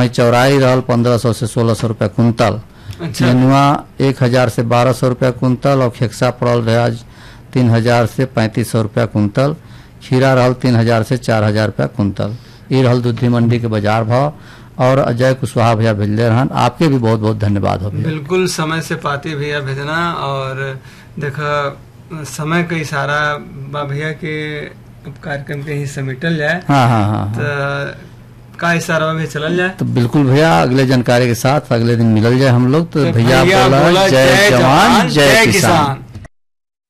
वहीं चौराई रहल पंद्रह सौ से सोलह सौ रुपया कुंतल अच्छा नेनुआ एक हजार से बारह सौ रुपया कुंतल और खेक्सा पड़ल रहे आज तीन हजार से पैंतीस सौ रुपया कुंतल खीरा रहल तीन हजार से चार हजार रुपया कुंतल ये रहल दूधी मंडी के बाजार भाव और अजय कुशवाहा भैया भेजले रहन आपके भी बहुत बहुत धन्यवाद हो भैया बिल्कुल समय से पाती भैया भेजना और देखा समय का इशारा बा भैया के अब कार्यक्रम के ही समेटल जाए हाँ हाँ हाँ हाँ। तो का इशारा में चलल जाए तो बिल्कुल भैया अगले जानकारी के साथ अगले दिन मिलल जाए हम लोग तो भैया भैया बोला बोला, जय जवान जय किसान